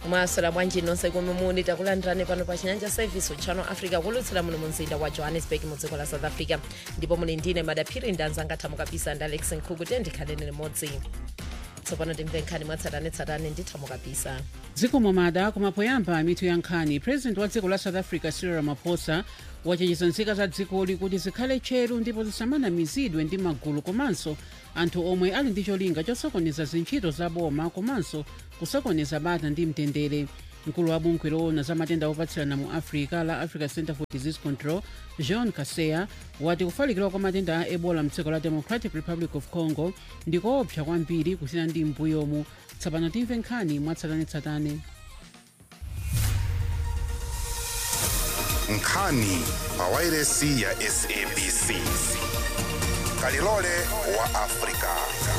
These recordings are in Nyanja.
mwaswera bwanji nonse komwe muli takulandirani pano pa chinyanja service channel africa kulutsira muno mu mzinda wa johannesburg mu dziko la south africa ndipo muli ndine madaphiri ndanzanga thamo kapisa ndi alex nkhuku tendikhaleni limodzi tsopano timve nkhani mwatsatanetsatane ndi thamo kapisa dziko momada kumapoyamba mitu ya nkhani president wa dziko la south africa cyril ramaphosa wachenjeza nzika za dzikoli kuti zikhale tcheru ndipo zisamanamizidwe ndi magulu komanso anthu omwe ali ndi cholinga chosokoneza zintchito za boma komanso kusokoneza bata ndi mtendere mkulu wa bungwe loona za matenda opatsirana mu africa la africa center for disease control john kaseya wati kufalikira kwa matenda a ebola mdziko la democratic republic of congo ndikoopsa kwambiri kusiyana ndi mbuyomu tsopano timve nkhani mwatsatanetsatane nkhani pawairesi ya sabc kalilole wa afrika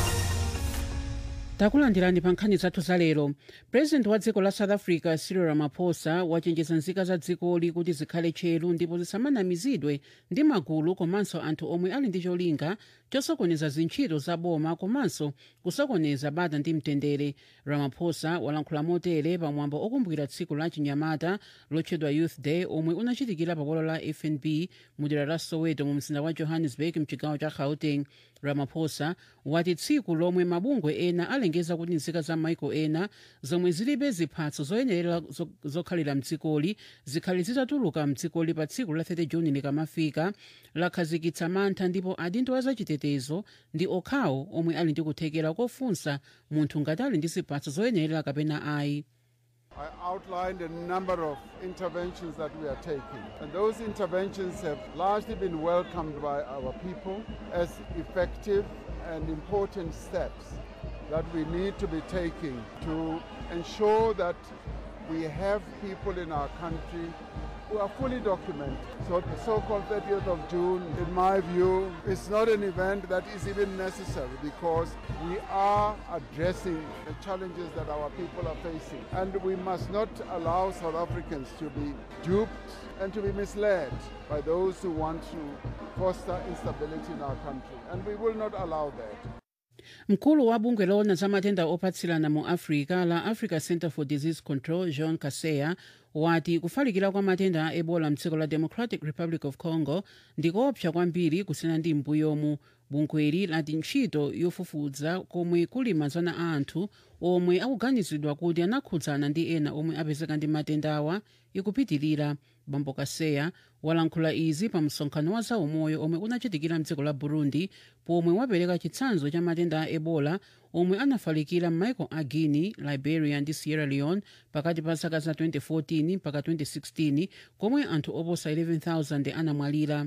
takulandirani pa nkhani zathu za lero president wa dziko la south africa cyril ramaphosa wachenjeza nzika za dzikoli kuti zikhale tcheru ndipo zisamanamizidwe ndi magulu komanso anthu omwe ali ndi cholinga chosokoneza zintchito za boma komanso kusokoneza bata ndi mtendere ramaphosa walankhula motere pamwambo okumbukira tsiku la chinyamata lotchedwa youth day omwe unachitikira pa bwalo la fnb mu dera la soweto mu mzinda wa johannesburg mchigawo cha gauteng ramaphosa wati tsiku lomwe mabungwe ena alengeza kuti nzika za maiko ena zomwe zilibe ziphatso zoyenerera zo- zokhalira mdzikoli zikhale zitatuluka mdzikoli pa tsiku la 30 juni likamafika lakhazikitsa mantha ndipo adindo a zachitetezo ndi okhawo omwe ali ndi kuthekera kofunsa munthu ngati ali ndi ziphatso zoyenerera kapena ayi I outlined a number of interventions that we are taking. And those interventions have largely been welcomed by our people as effective and important steps that we need to be taking to ensure that we have people in our country who are fully documented. So the so-called 30th of June, in my view, is not an event that is even necessary because we are addressing the challenges that our people are facing. And we must not allow South Africans to be duped and to be misled by those who want to foster instability in our country. And we will not allow that. mkulu wa bungwe loona za matenda opatsirana mu africa la africa center for disease control john kaseya wati kufalikira kwa matenda a ebola mdziko la democratic republic of congo ndikoopsa kwambiri kusiyana ndi mbuyomu bungweli lati ntchito yofufuza komwe kuli mazana a anthu omwe akuganizidwa kuti anakhudzana ndi ena omwe apezeka ndi matendawa ikupitirira bambo kaseya walankhula izi pa msonkhano wa zaumoyo omwe unachitikira mdziko la burundi pomwe wapereka chitsanzo cha matenda a ebola omwe anafalikira m'maiko a guinea liberia ndi sierra leone pakati pa zaka za 2014 mpaka 2016 komwe anthu oposa 11000 anamwalira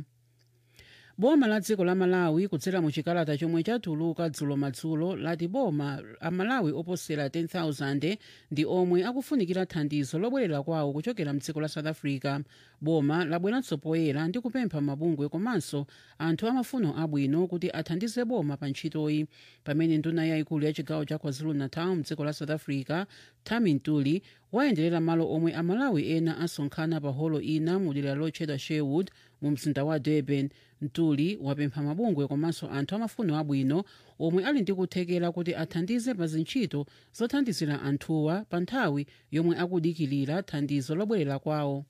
boma la dziko la malawi kudzera mu chikalata chomwe chatuluka dzulo madzulo lati boma amalawi oposera 10000 ndi omwe akufunikira thandizo lobwerera kwawo kuchokera mdziko la south africa boma labweranso poyera ndi kupempha mabungwe komanso anthu amafuno abwino kuti athandize boma pa ntchitoyi pamene nduna yayikulu ya chigawo cha kwazulu-natal mdziko la south africa tami ntuli wayenderera malo omwe amalawi ena asonkhana pa holo ina mu dera lotchedwa sherwood mu mzinda wa durban ntuli wapempha mabungwe komanso anthu amafuno abwino omwe ali ndi kuthekera kuti athandize pa zintchito zothandizira anthuwa pa nthawi yomwe akudikirira thandizo lobwerera kwawo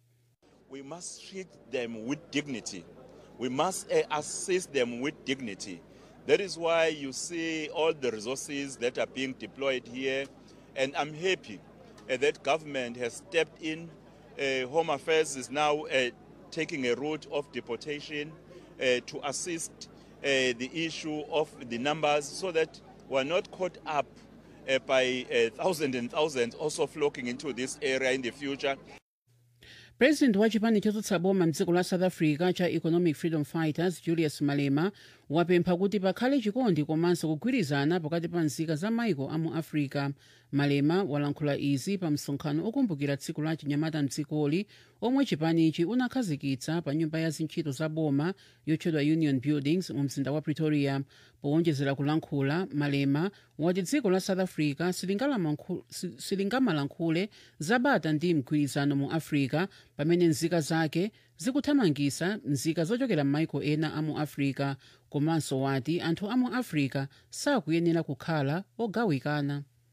We must treat them with dignity. We must uh, assist them with dignity. That is why you see all the resources that are being deployed here. And I'm happy uh, that government has stepped in. Uh, Home Affairs is now uh, taking a route of deportation uh, to assist uh, the issue of the numbers so that we're not caught up uh, by uh, thousands and thousands also flocking into this area in the future. president wa chipani chotsutsa boma mdziko la south africa cha economic freedom fighters julius malema wapempha kuti pakhale chikondi komanso kugwirizana pakati pa nzika za maiko a mu africa malema walankhula izi pa msonkhano okumbukira tsiku la chinyamata mdzikoli omwe chipanichi unakhazikitsa pa nyumba ya zintchito za boma yotchedwa union buildings mu mzinda wa pretoria powonjezera kulankhula malema wati dziko la south africa silingalamankhul- si- silingamalankhule zabata ndi mgwirizano mu africa pamene nzika zake zikuthamangisa nzika zochokera m'maiko ena a mu africa komanso wati anthu a mu africa sakuyenera kukhala ogawikana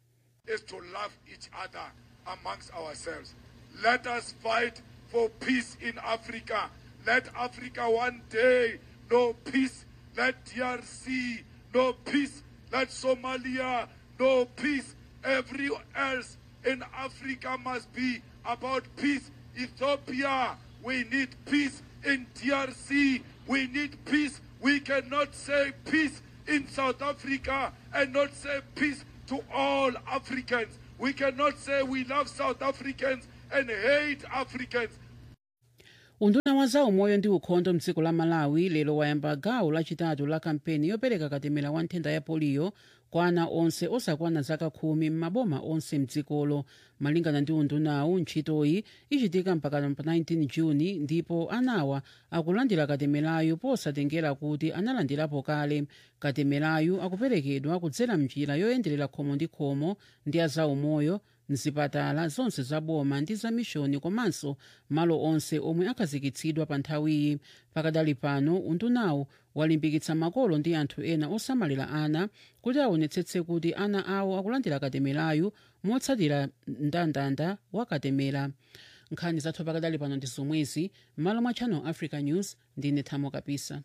is to love each other amongst ourselves. Let us fight for peace in Africa. Let Africa one day know peace. Let DRC know peace. Let Somalia know peace. Everywhere else in Africa must be about peace. Ethiopia, we need peace. In DRC, we need peace. We cannot say peace in South Africa and not say peace to all Africans. We cannot say we love South Africans and hate Africans. unduna wa za umoyo ndi ukhondo mdziko la malawi lero wayamba gawo lachitatu la kampeni yopereka katemera wa nthenda ya poliyo kwa ana onse osakwana zaka khumi m'maboma onse mdzikolo malingana ndi undunawu ntchitoyi ichitika mpaka pa 19 juni ndipo anawa akulandira katemerayu posatengera kuti analandirapo kale katemerayu akuperekedwa kudzera mnjira yoyenderera khomo ndi khomo ndi a za umoyo mzipatala zonse zaboma ndi za mishoni komanso malo onse omwe akhazikitsidwa pa nthawiyi pakadali pano undunawu walimbikitsa makolo ndi anthu ena osamalira ana kuti aonetsetse kuti ana awo akulandira katemerayu motsatira mndandanda wa katemera nkhani zathu pakadali pano ndi zomwezi m'malo mwa channel africa news ndine thamo kapisa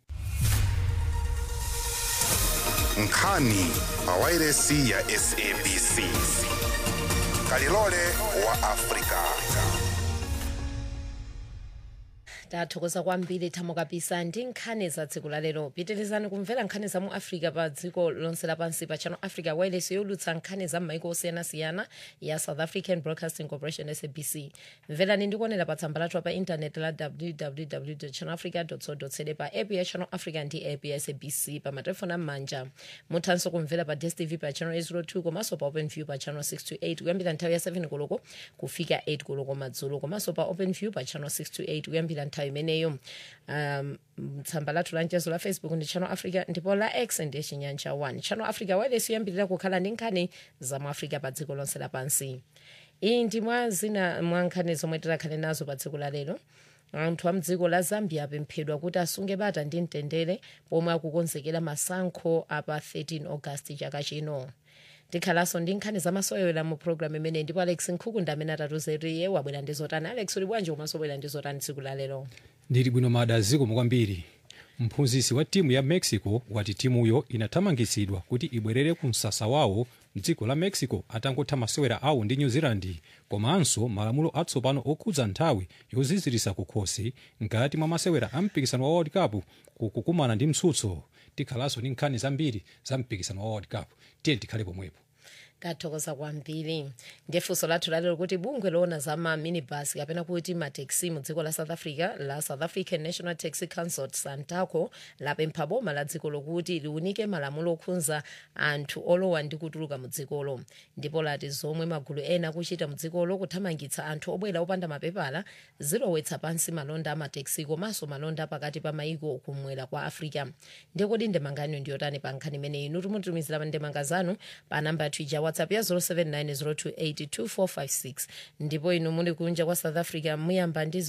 nkhani pawairesi ya sabc kalilole wa afrika tathokoza kwambiri thamo kapisa ndi nkhani za dziko la lero pitirizani kumvera nkhani za mu africa pa dziko lonse lapansi pa channel africa wireless yolutsa nkhani za m'maiko osiyanasiyana ya south african broadcasting corporation sabc mverani ndikuonera pa tsamba lathu pa intaneti la www channel africa co za pa app ya channel africa ndi app ya sabc pa matelefoni am'manja muthanso kumvera pa dstv pa channel 802 komanso pa open view pa channel 628 kuyambira nthawi ya 7 koloko kufika 8 koloko madzulo komanso pa open view pa channel 628 kuyambira nthawi imeneyo um, tsamba lathu la mchezo la facebook ndi channel africa ndipo la x ndi chinyanja 1 channel africa wireless yoyambirira kukhala ndi nkhani za mu africa pa dziko lonse lapansi iyi ndi mwa zina mwa nkhani zomwe tikhale nazo pa dziko la lero anthu a mdziko la zambia apemphedwa kuti asunge bata ndi mtendere pomwe akukonzekera masankho apa 13 august chaka chino tikhalanso ndi nkhani zamasewera mu programu imeneyi ndipo alex nkhuku ndi amene atatuzeriye wabwera ndi zotani alex uli bwanji komanso wabwera ndi zotani tsiku la lero ndili bwino mada zikomo kwambiri mphunzitsi wa timu ya mexico wati timuyo inathamangitsidwa kuti ibwerere ku msasa wawo mdziko la mexico atangotha masewera awo ndi new zealand komanso malamulo atsopano okhudza nthawi yozizirisa kukhosi mkati mwa masewera a mpikisano wa world cup kukukumana ndi mtsutso tikhalanso ndi nkhani zambiri za mpikisano wa world cup tiye tikhale pomwepo tathokoza kwambiri ndiye funso lathu lalero kuti bungwe loona za ma minibus kapena kuti mataxi mu dziko la south africa la south african national taxi council santaco lapempha boma la dziko lokuti liunike malamulo okhudza anthu olowa ndi kutuluka mu dzikolo ndipo lati zomwe magulu ena akuchita mu dzikolo kuthamangitsa anthu obwera opanda mapepala zilowetsa pansi malonda a mataxi komanso malonda pakati pa maiko kumwera kwa africa ndiye kodi ndemangano ndiyotani pa nkhani imeneyi inu timutumizira ndemanga zanu pa namba yathu ija whatsapp ya 0790282456 ndipo inu muli kunja kwa south africa muyamba ndi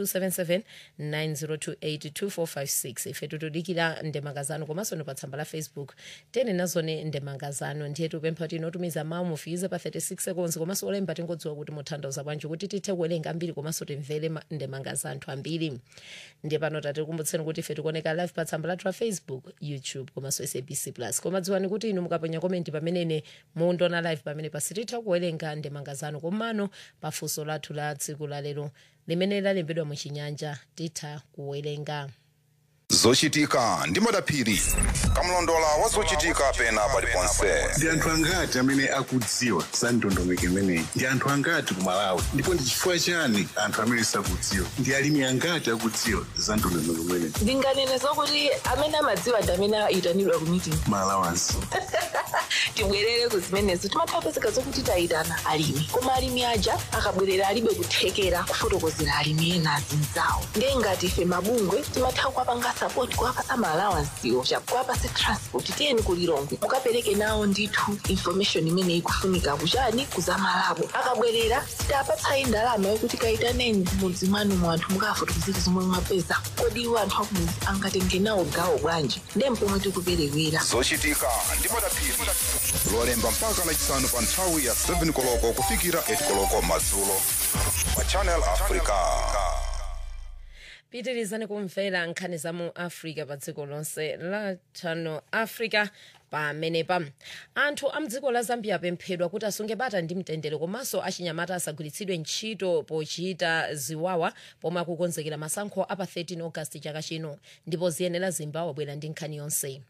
0027790282456 ife tutudikira ndemanga zanu komanso ni pa tsamba la facebook tene nazone ndemanga zanu ndiye tupempha kuti inotumiza mawu mufiize pa 36 seconds komanso olemba tingodziwa kuti muthandauza bwanji kuti tithe kuwerenga ambiri komanso timvere ma- ndemanga za anthu ambiri ndiye pano tatikumbutseni kuti ife tikuoneka live pa tsamba lathu la facebook youtube komanso sabc plus koma dziwani kuti inu mukaponya komenti pamenene mundiona live pamene pasititha kuwerenga ndemanga zanu komano pafunso lathu la tsiku la lero limene lalembedwa muchinyanja titha kuwerenga zochitika ndi madaphiri kamlondola wa zochitika pena paliponse ndi anthu angati amene akudziwa za ndondomeko imeneyi ndi anthu angati ku malawi ndipo ndi chifukwa chani anthu amene sakudziwa ndi alimi angati akudziwa za ndondomeko imeneyi ndinganene zokuti amene amadziwa ndi amene ayitanidwa ku meeting malawansi tibwerere ku zimenezo timapezeka zokuti tayitana alimi koma alimi aja akabwerera alibe kuthekera kufotokozera alimi ena azinzawo ndiye ngati ife mabungwe timatha kuwapanga sapoti kuwapasa maalawansiwo kuwapasa transport tiyeni kulilongwe mukapereke nawo ndithu information imene ikufunika kuchani kuzamalabo akabwerera sitapatsayi ndalama yokuti kayitaneni mudzi mwanu mu anthu mukafotokozera zomwe mwapeza kodi iwo anthu akumudzi angatenge nawo gawo bwanji ndiye mpomwe tikuperewera zochitika ndi madaphiri lolemba mpaka lachisanu pa nthawi ya 7 koloko kufikira 8 koloko madzulo pa channel africa pitirizani kumvera nkhani za mu africa pa dziko lonse la channel africa pamenepa anthu a mdziko la zambia apemphedwa kuti asunge bata ndi mtendere komanso achinyamata asagwiritsidwe ntchito pochita ziwawa pomwe akukonzekera masankho apa 13 august chaka chino ndipo ziyenera zimba wabwera ndi nkhani yonse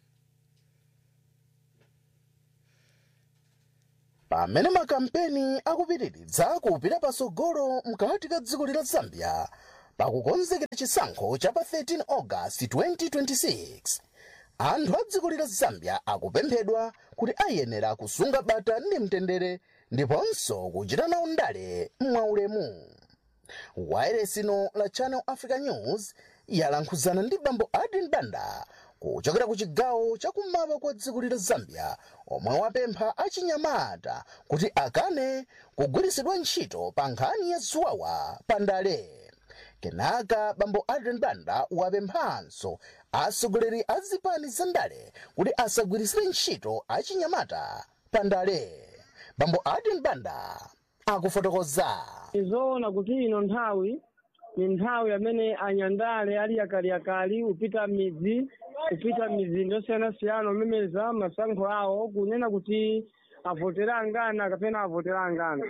pamene makampeni akupitiridza kupita patsogolo mkati ka dziko la zambia pakukonzekera chisankho cha pa 13 august 2026 anthu a dziko la zambia akupemphedwa kuti ayenera kusunga bata ndi mtendere ndiponso kuchita nawo ndale mwaulemu wayeresino la channel africa news yalankhuzana ndi bambo adin banda kuchokera ku chigawo chakummawa kwa dziko la zambia omwe wapempha achinyamata kuti akane kugwiritsidwa ntchito pa nkhani ya ziwawa pa ndale kenaka bambo adrian banda wapemphanso atsogoleri a zipani za ndale kuti asagwiritsire ntchito achinyamata pa ndale bambo adrian banda akufotokoza izoona kuti ino nthawi ni nthawi amene anyandale ali yakaliakali kupita midzi kupita mizinda yosiyanasiyana omemeza masankho awo kunena kuti avotera angana kapena avotera angana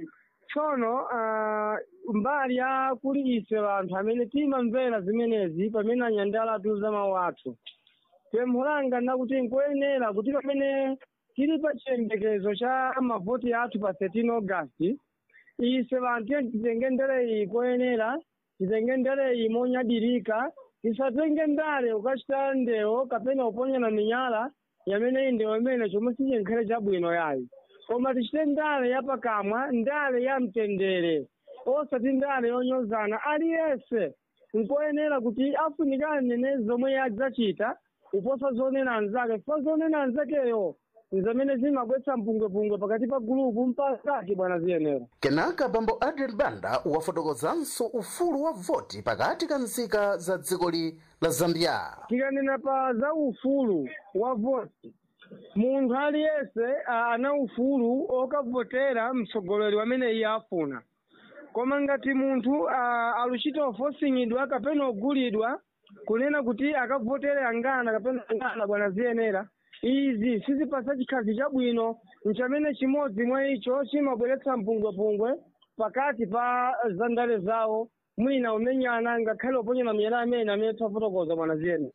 tsono uh, mbali ya kuli ise vanthu amene timamvera zimenezi pamene anyandala atiuza mawu athu pempho langa nakuti nkuyenera kuti pamene tili pa chiyembekezo cha mavoti athu pa 13 august ise vanthu tiye titenge ndere iyi koyenera titenge ndere iyi monyadirika tisatenge ndale ukachita ndewo kapena uponyana minyala yamene iyi ndewo imene chomwe sichenkhale chabwino yayi koma tichite ndale yapakamwa ndale ya mtendere osati ndale yonyozana aliyense nkoyenera kuti afunikane ne zomwe yadzachita kuposa zonena anzake chifukwa zonena anzakeyo nzamene zimabwetsa mpungwepungwe pakati pa gulupu mpakati bwana ziyenera kenaka bambo adrian banda wafotokozanso ufulu wa voti pakati ka nzika za dzikoli la zambia tikanena pa za ufulu wa voti munthu aliyense ah, ana ufulu okavotera mtsogoleri wamene iye afuna koma ngati munthu ah, aluchita ofosingidwa kapena ogulidwa kunena kuti akavotere angana kapena angana bwana ziyenera izi sizipasa chikhazi chabwino nchamene chimodzi mwa icho chimabweretsa mpungwepungwe pakati pa zandale zawo mwina umenyana ngakhale uponyera miyala amene amene tafotokoza bwana ziyenera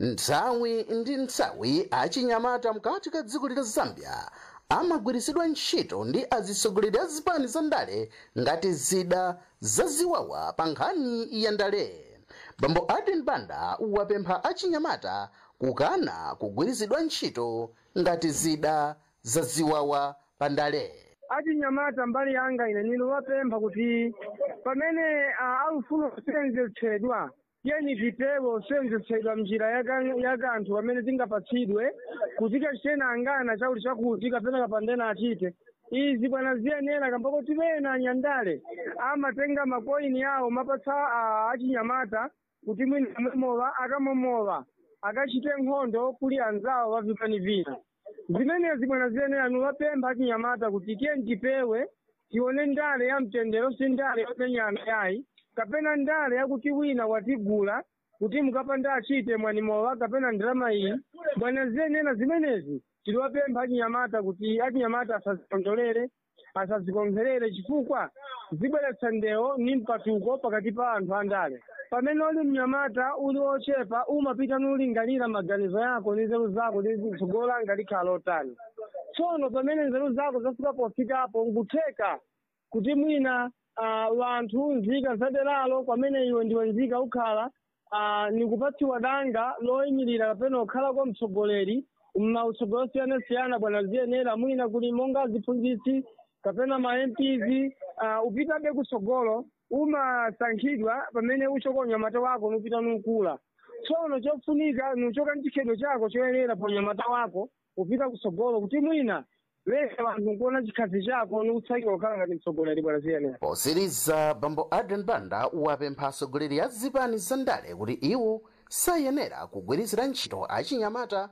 nthawi ndi nthawi achinyamata mkati ka dziko la zambia amagwiritsidwa ntchito ndi atsogoleri a zipani za ndale ngati zida zaziwawa pa nkhani ya ndale bambo adrian banda wapempha achinyamata kukana kugwiritsidwa ntchito ngati zida zaziwawa pa ndale achinyamata mbali yanga ine nino wapempha kuti pamene ah, alufuna kusenzetsedwa tiyeni tipewe kusenzetsedwa mnjira yaka- ya kanthu amene tingapatsidwe kuti kachitena angana chakuti chakuti kapena kapandena achite izi bwana ziyenera kambako tipena anyandale amatenga makoini yawo mapatsa ah, achinyamata kuti mwina amomowa akamomowa akachite nkhondo kuli anzawo vavipani vina zimenezi bwana ziyenera niwapempha achinyamata kuti tiyeni tipewe tione ndale ya mtendero si ndale yomenyana yayi kapena ndale yakuti wina watigula kuti mukapanda achite mwanimowa kapena ndalama iyi bwana ziyenera zimenezi tiliwapempha achinyamata kuti achinyamata asazikondolere asazikonzerere chifukwa zibweretsa ndewo ni mpatuko pakati pa anthu andale pamene uli mnyamata uli ochepa umapita nulingalira maganizo yako ndi nzeru zako ndi tsogolo langa likhala otani tsono pamene nzeru zako zafika pofikapo nkutheka kuti mwina uh, wanthu nzika zaderalo kwamene iwe ndiwe nzika ukhala uh, nikupatsiwa danga loyimirira kapena kukhala kwa mtsogoleri mmautsogoleri osiyanasiyana bwana ziyenera mwina kuli monga aziphunzitsi kapena ma MPs uh, upitabe kutsogolo umasankhidwa pamene uchoka unyamata wako nupita nukula tsono chofunika nuchoka nchikhedo chako choyenera pa unyamata wako upita kutsogolo kuti mwina lesa vanthu nkuona chikhazi chako nikutsakira kukhala ngati mtsogoleri bwana ziyenera posiriza bambo adrian banda wapempha atsogoleri a zipani za ndale kuti iwo sayenera kugwiritsira ntchito achinyamata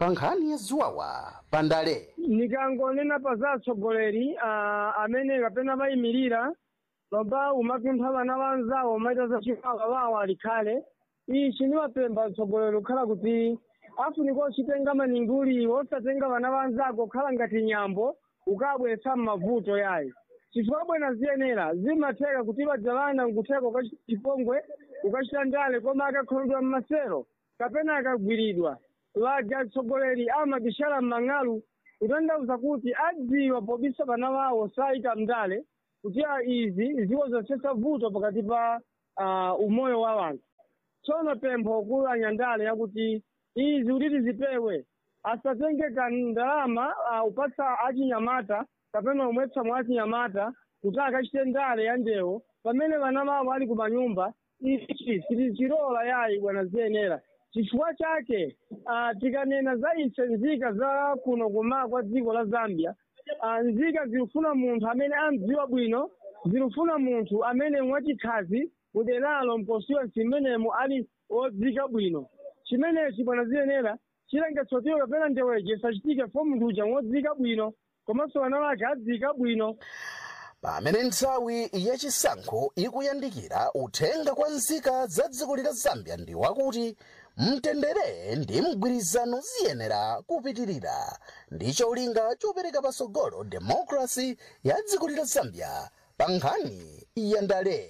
pa nkhani ya ziwawa pandale nikangonena pa za atsogoleri ah, amene kapena mayimirira lomba umapempha vana vanzawo maita za chiwawa wawo alikhale ichi nimapempha atsogoleri kukhala kuti afunika uchitenga maninguli osatenga vana vanzako kukhala ngati nyambo ukabweretsa m'mavuto yayi chifukwa bwena ziyenera zimatheka kuti vadya vana nkutheka ukachita chipongwe ukachita ndale koma akakholodwa mmasero kapena akagwiridwa vadya atsogoleri amabishala m'mang'alu kutanthauza kuti adziwa pobisa vana vawo saita mndale kuti ah, izi ziko zosetsa vuto pakati pa ah, umoyo wa vanthu tsono pempho kulu anyandale yakuti izi kuti tizipewe asatenge kandalama uh, upatsa achinyamata kapena umwetsa mwa achinyamata kuti akachite ndale ya ndewo pamene vana vavo ali ku manyumba ichi sitichilola yayi bwana ziyenera chifukwa chake uh, tikanena za ise nzika za kuno kuma kwa dziko la zambia uh, nzika zilufuna munthu amene amdziwa bwino zilufuna munthu amene mwachikhazi muderalo mkonstituency imenemo ali wodzika bwino chimenechi bwana ziyenera chilengetsotiwo kapena ndeweje sachitike fo munthu uja wodzika bwino komanso vana vake adzika bwino pamene nthawi yachisankho ikuyandikira uthenga kwa nzika za dziko la zambia ndi wakuti mtendere ndi mgwirizano ziyenera kupitirira ndi cholinga chopereka patsogolo demokrasi ya dziko la zambia pa nkhani ya ndale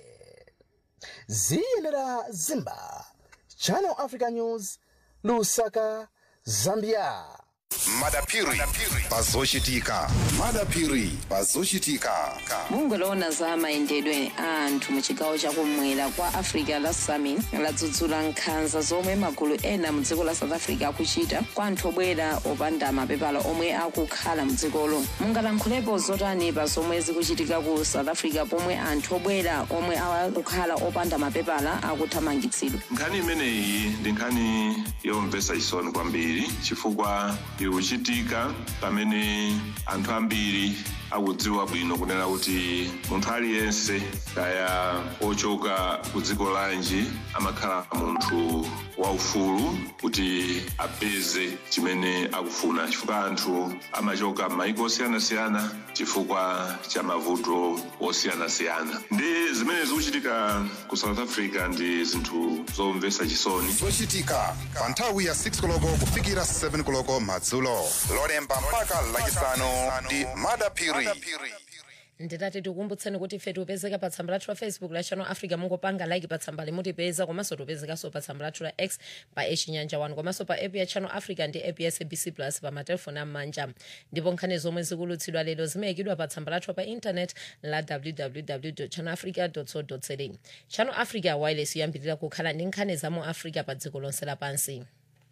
ziyenera zimba channel africa news lusaka zambia madapiri pazochitika madapiri pazochitika mungoloona za mayendedwe a anthu mu chigawo chakumwera kwa africa la summit ladzudzula nkhanza zomwe magulu ena mu dziko la south africa akuchita kwa anthu obwera opanda mapepala omwe akukhala mu dzikolo mungalankhulepo zotani pa zomwe zikuchitika ku south africa pomwe anthu obwera omwe akukhala opanda mapepala akuthamangitsidwa nkhani imeneyi ndi nkhani yomvetsa chisoni kwambiri chifukwa ikuchitika pamene anthu ambiri akudziwa bwino kunena kuti munthu aliyense kaya ochoka ku dziko lanji amakhala munthu waufulu kuti apeze chimene akufuna chifukwa anthu amachoka m'mayiko osiyanasiyana chifukwa cha mavuto osiyanasiyana ndi zimene zikuchitika ku south africa ndi zinthu zomvetsa chisoni zochitika pa nthawi ya 6 koloko kufikira 7 koloko madzulo lolemba mpaka lachisanu ndi madapiri nditati tikumbutseni kuti ife tipezeka pa tsamba lathu la facebook la channel africa mungopanga like pa tsamba limutipeza komanso tipezekanso pa tsamba lathu la x pa echinyanja 1 komanso pa app ya channel africa ndi app ya sabc plus pa matelefoni am'manja ndipo nkhani zomwe zikulutsidwa lero zimayikidwa pa tsamba lathu pa intanet la www channel africa co za channel africa wireless yoyambirira kukhala ndi nkhani za mu africa pa dziko lonse lapansi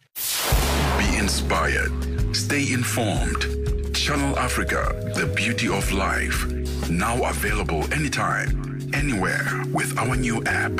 Be inspired. Stay informed. Channel Africa, the beauty of life. Now available anytime, anywhere with our new app.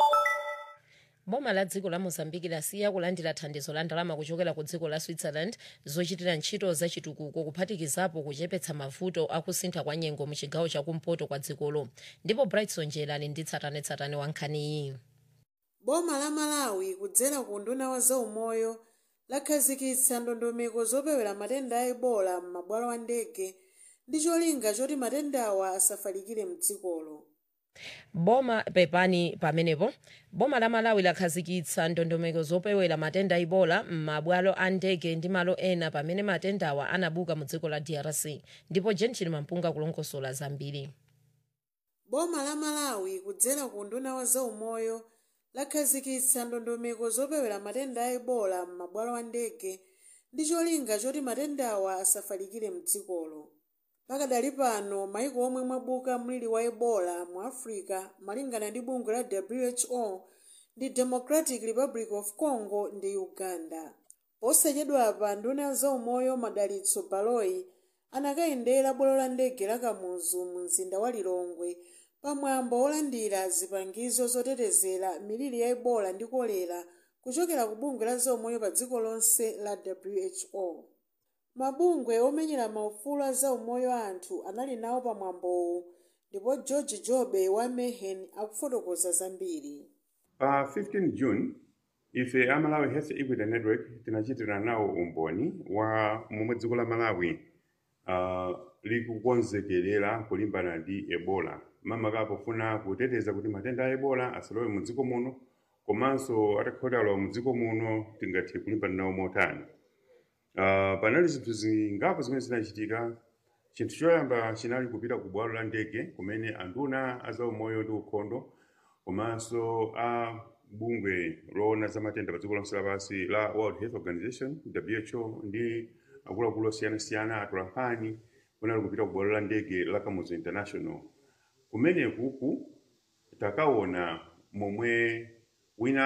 boma la dziko la mozambiki lasiya kulandira thandizo la ndalama kuchokera ku dziko la switzerland zochitira ntchito zachitukuko kuphatikizapo kuchepetsa mavuto akusintha kwa nyengo mu chigawo chakumpoto kwa dzikolo ndipo brightson njera ali ndi tsatanetsatane wa nkhaniyi boma la malawi kudzera ku nduna wa zaumoyo lakhazikitsa ndondomeko zopewera matenda a ebola m'mabwalo a ndege ndi cholinga choti matendawa asafalikire mdzikolo boma pepani pamenepo boma la malawi lakhazikitsa ndondomeko zopewera matenda a ebola m'mabwalo a ndege ndi malo ena pamene matendawa anabuka mu dziko la drc ndipo jenchili mampunga kulongosola zambiri boma la malawi kudzera ku nduna wa zaumoyo lakhazikitsa ndondomeko zopewera matenda a ebola m'mabwalo a ndege ndi cholinga choti matendawa asafalikire mdzikolo pakadali pano maiko omwe mwabuka mliri wa ebola mu africa malingana ndi bungwe la who ndi democratic republic of congo ndi uganda posachedwapa nduna ya zaumoyo madalitso baloyi anakayendera bwalo la ndege la kamuzu mu mzinda wa lilongwe pamwambo wolandira zipangizo zotetezera miliri ya ebola ndi kolera kuchokera ku bungwe la zaumoyo pa dziko lonse la who mabungwe omenyera maufulu a zaumoyo a anthu anali nawo pamwambowu ndipo george jobe wa mehen akufotokoza zambiri pa 15 june ife a malawi health equity network tinachitira nawo umboni wa momwe dziko la malawi uh, likukonzekerera kulimbana ndi ebola makamaka pofuna kuteteza kuti matenda a ebola asalowe mu dziko muno komanso atakhotala mu dziko muno tingathe kulimbana nawo motani uh, panali zinthu zingapo zimene zinachitika chinthu choyamba chinali kupita ku bwalo la ndege kumene anduna a zaumoyo ndi ukhondo komanso a bungwe loona za matenda pa dziko lonse lapansi la world health organization who ndi akuluakulu osiyanasiyana atolankhani kunali kupita ku bwalo la ndege la kamuzu international kumenekuku takaona momwe wina